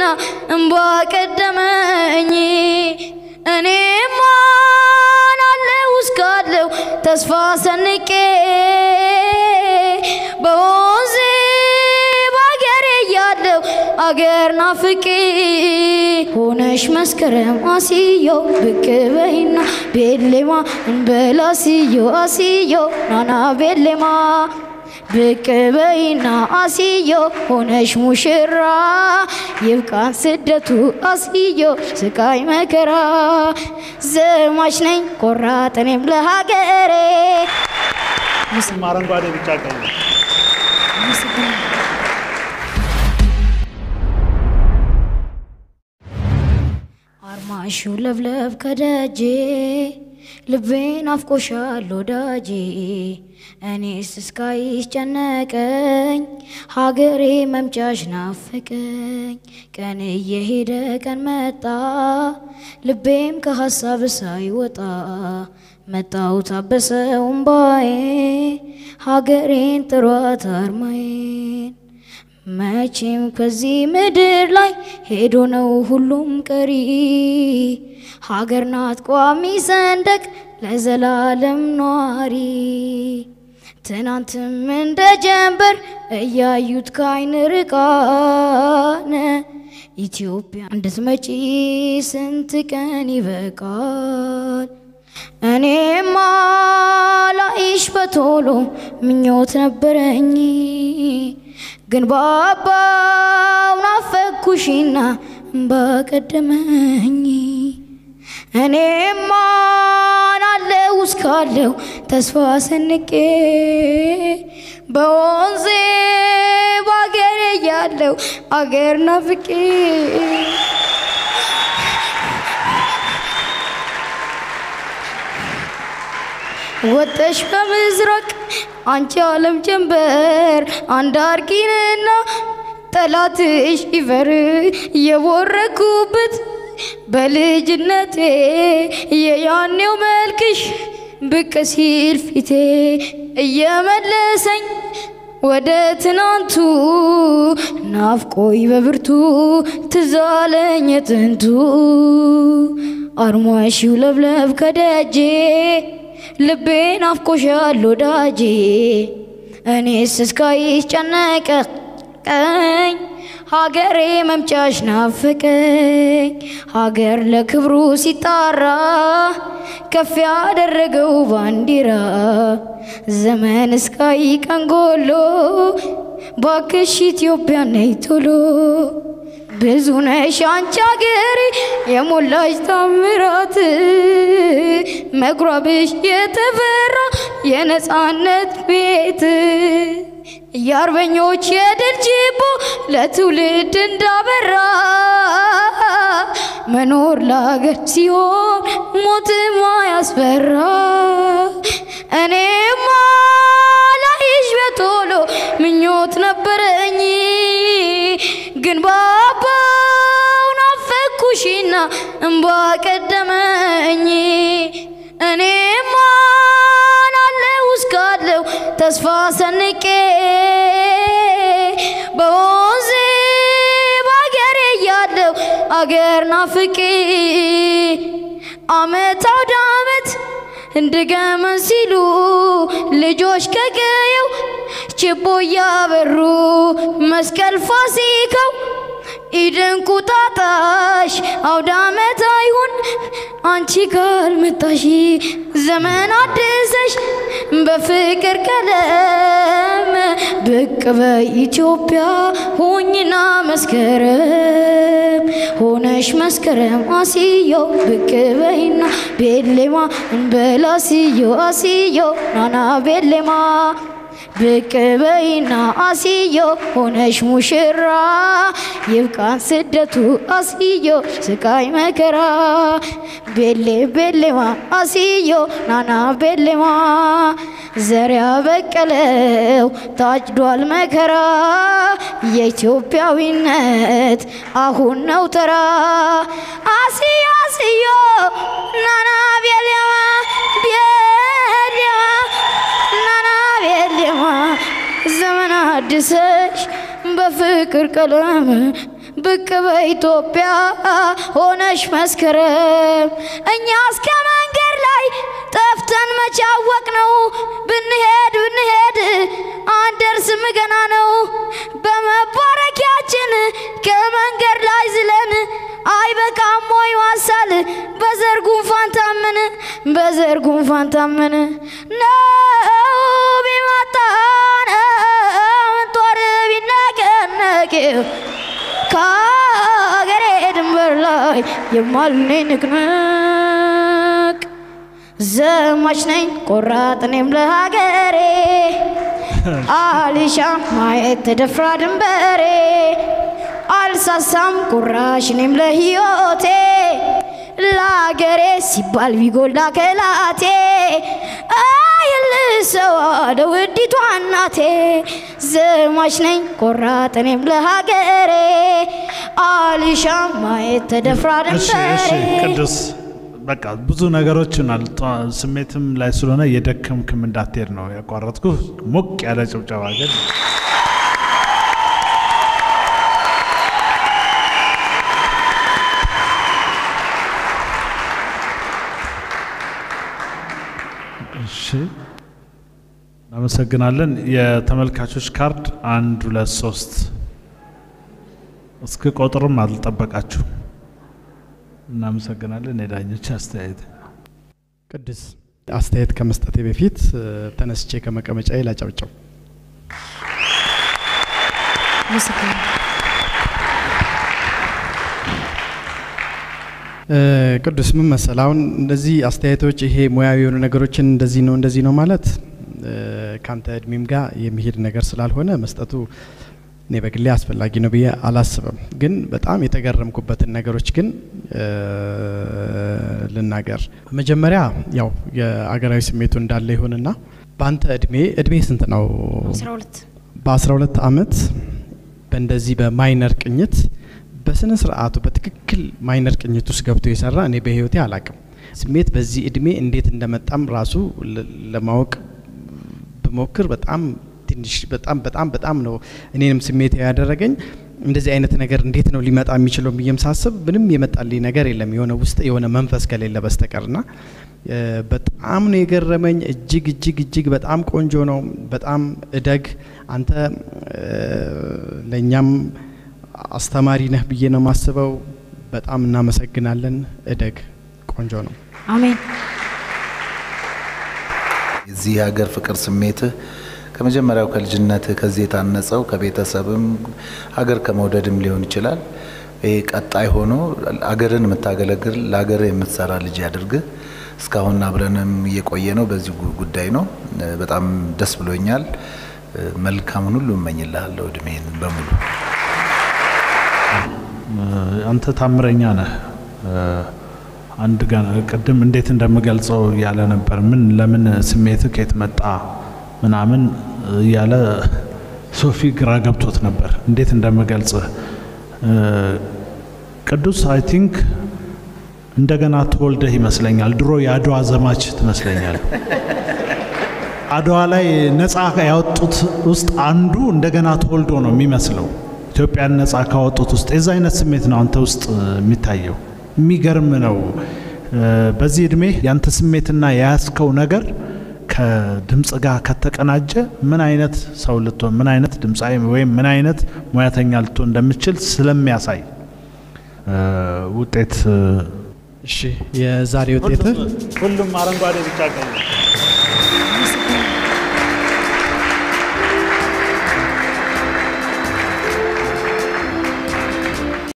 እምባ ቀደመኝ እኔም ማናለው እስካለው ተስፋ ሰንቄ በወንዜ በአገሬ እያለው አገር ናፍቄ ሆነሽ መስከረም አስዮ ብቅ በይና ቤሌማ እንበላ አስዮ አስዮ ናና ቤሌማ ብቅ በይና አስዮ ሆነሽ ሙሽራ ይብቃን ስደቱ አስዮ ስቃይ መከራ ዘማች ነኝ ቆራጥ እኔም ለሀገሬ አረንጓዴ ቢጫ ቀይ ነው። አርማሹ ለብለብ ከደጄ ልቤን አፍቆሻል ወዳጄ እኔስ እስካይሽ ጨነቀኝ ሀገሬ መምጫሽ ናፈቀኝ ቀን እየሄደ ቀን መጣ ልቤም ከሀሳብ ሳይወጣ መጣው ታበሰው እምባዬ ሀገሬን ጥሯት አርማዬን መቼም ከዚህ ምድር ላይ ሄዶ ነው ሁሉም ቀሪ። ሀገር ናት ቋሚ ሰንደቅ ለዘላለም ኗሪ። ትናንትም እንደ ጀንበር እያዩት ከአይን ርቃነ ኢትዮጵያ እንድትመጪ ስንት ቀን ይበቃል። እኔማ ላይሽ በቶሎ ምኞት ነበረኝ ግን ባባው ናፈኩሽና እምባ ቀደመኝ። እኔማ ናለው እስካለው ተስፋ ሰንቄ በወንዜ በአገሬ ያለው አገር ናፍቄ ወጠሽ በምስራቅ አንቺ ዓለም ጀንበር አንድ አርጊንና ጠላትሽ ይፈር የቦረኩበት በልጅነቴ የያኔው መልክሽ ብቅ ሲል ፊቴ እየመለሰኝ ወደ ትናንቱ ናፍቆይ በብርቱ ትዛለኝ የጥንቱ አርማሽው ለብለብ ከደጄ ልቤን አፍቆሻል ወዳጄ እኔስ እስካይሽ ጨነቀኝ ሀገሬ መምጫሽ ናፈቀኝ ሀገር ለክብሩ ሲጣራ ከፍ ያደረገው ባንዲራ ዘመን እስካይ ቀንጎሎ ባክሽ ኢትዮጵያ ነይ ቶሎ ብዙ ነሽ አንቺ አገሬ የሞላሽ ታምራት መጉራብሽ የተፈራ የነፃነት ቤት የአርበኞች የድል ችቦ ለትውልድ እንዳበራ መኖር ለሀገር ሲሆን ሞትማ ያስፈራ እኔማ ላይሽ በቶሎ ምኞት ነበረኝ ግን ባባው ናፈኩሽና እምባ ቀደመኝ እኔማ ናለው እስካለው ተስፋ ሰንቄ በወንዜ በአገሬ ያለው አገር ናፍቄ አመት አውደ አመት እንድገመን ሲሉ ልጆች ከቀየው ችቦ እያበሩ መስቀል ፋሲካው ኢድን ቁጣጣሽ አውደ አመት አይሁን አንቺ ካልመጣሽ ዘመን አድሰሽ በፍቅር ቀለም ብቅ በኢትዮጵያ ሁኝና መስከረም ሆነሽ መስከረም አስዮ ብቅ በይና ቤሌማ እንበላ አስዮ አስዮ ናና ቤሌማ ብቅ በይና አስዮ ሆነሽ ሙሽራ ይብቃን ስደቱ አስዮ ስቃይ መከራ ቤሌ ቤሌማ አስዮ ናና ቤሌማ ዘሪያ በቀለው ታጭዷል መከራ የኢትዮጵያዊነት አሁን ነው ተራ አስዮ አስዮ ናና ቤሌማ ቤሌማ ናና ቤሌማ ዘመን አድሰሽ በፍቅር ቀለም ብቅ በኢትዮጵያ ሆነሽ መስከረም እኛ እስከ መንገድ ላይ ጠፍተን መቻወቅ ነው ብንሄድ ብንሄድ አንደርስም ገና ነው በመባረኪያችን ከመንገድ ላይ ዝለን አይበቃም ወይ ዋሳል በዘር ጉንፋን ታመን በዘር ጉንፋን ታመን ነው ቢመጣን ጦር ቢነቀነቅ ከሀገሬ ድንበር ላይ የማልነኝ ንቅንቅ ዘማች ነኝ ቆራጥ እኔም ለሀገሬ አልሻ ማየት ተደፍራ ድንበሬ አልሳሳም ቁራሽ እኔም ለሕይወቴ ለአገሬ ሲባል ቢጎላ ከላቴ አይልሰዋ ለውዲቷ እናቴ ዘማች ነኝ ቆራጥ እኔም ለሀገሬ አልሻ ማየት ተደፍራ እሺ እሺ ድንበሬ ቅዱስ በቃ ብዙ ነገሮችን አልጧ ስሜትም ላይ ስለሆነ የደከምክም እንዳትሄድ ነው ያቋረጥኩ። ሞቅ ያለ ጭብጨባ ግን እሺ እናመሰግናለን። የተመልካቾች ካርድ አንድ ሁለት ሶስት እስክ ቆጥርም አልጠበቃችሁ። እናመሰግናለን። የዳኞች አስተያየት ቅዱስ አስተያየት ከመስጠቴ በፊት እ፣ ተነስቼ ከመቀመጫዬ ላጨብጨው። እ፣ ቅዱስ ምን መሰል አሁን እንደዚህ አስተያየቶች ይሄ ሙያዊ የሆኑ ነገሮችን እንደዚህ ነው እንደዚህ ነው ማለት እ፣ ካንተ እድሜም ጋር የሚሄድ ነገር ስላልሆነ መስጠቱ እኔ በግሌ አስፈላጊ ነው ብዬ አላስብም። ግን በጣም የተገረምኩበትን ነገሮች ግን እ፣ ልናገር። መጀመሪያ ያው የአገራዊ ስሜቱ እንዳለ ይሁንና በአንተ እድሜ እድሜ ስንት ነው? 12 በ12 ዓመት በእንደዚህ በማይነር ቅኝት በስነ ስርዓቱ በትክክል ማይነር ቅኝት ውስጥ ገብቶ የሰራ እኔ በህይወቴ አላቅም። ስሜት በዚህ እድሜ እንዴት እንደመጣም ራሱ ለ- ለማወቅ ብሞክር በጣም ትንሽ በጣም በጣም በጣም ነው እኔንም ስሜት ያደረገኝ። እንደዚህ አይነት ነገር እንዴት ነው ሊመጣ የሚችለው ብዬም ሳስብ ምንም የመጣልኝ ነገር የለም የሆነ ውስጥ የሆነ መንፈስ ከሌለ በስተቀርና እ፣ በጣም ነው የገረመኝ። እጅግ እጅግ እጅግ በጣም ቆንጆ ነው። በጣም እደግ አንተ እ፣ ለእኛም አስተማሪ ነህ ብዬ ነው የማስበው። በጣም እናመሰግናለን። እደግ ቆንጆ ነው። አሜን። የዚህ ሀገር ፍቅር ስሜትህ ከመጀመሪያው ከልጅነትህ ከዚህ የታነጸው ከቤተሰብም ሀገር ከመውደድም ሊሆን ይችላል። ይሄ ቀጣይ ሆኖ አገርን የምታገለግል ለሀገርህ የምትሰራ ልጅ ያድርግህ። እስካሁን አብረንም እየቆየ ነው በዚህ ጉ- ጉዳይ ነው። እ፣ በጣም ደስ ብሎኛል። እ፣ መልካሙን ሁሉ እመኝልሃለሁ እድሜን በሙሉ። አንተ ታምረኛ ነህ። እ፣ አንድ ገና ቅድም እንዴት እንደምገልጸው እያለ ነበር። ምን ለምን ስሜት ከየት መጣ ምናምን እያለ ሶፊ ግራ ገብቶት ነበር እንዴት እንደምገልጽ እ፣ ቅዱስ አይ ቲንክ እንደገና ተወልደህ ይመስለኛል። ድሮ የአድዋ ዘማች ትመስለኛል። አድዋ ላይ ነፃ ያወጡት ውስጥ አንዱ እንደገና ተወልዶ ነው የሚመስለው። ኢትዮጵያን ነፃ ካወጡት ውስጥ የዛ አይነት ስሜት ነው አንተ ውስጥ እ, የሚታየው። የሚገርም ነው። እ፣ በዚህ እድሜ ያንተ ስሜትና የያዝከው ነገር ከድምፅ ጋር ከተቀናጀ ምን አይነት ሰው ልትሆን ምን አይነት ድምፃዊ ወይም ምን አይነት ሙያተኛ ልትሆን እንደምችል ስለሚያሳይ እ፣ ውጤት እ፣ እሺ የዛሬ ውጤት ሁሉም አረንጓዴ ብቻ ቀይ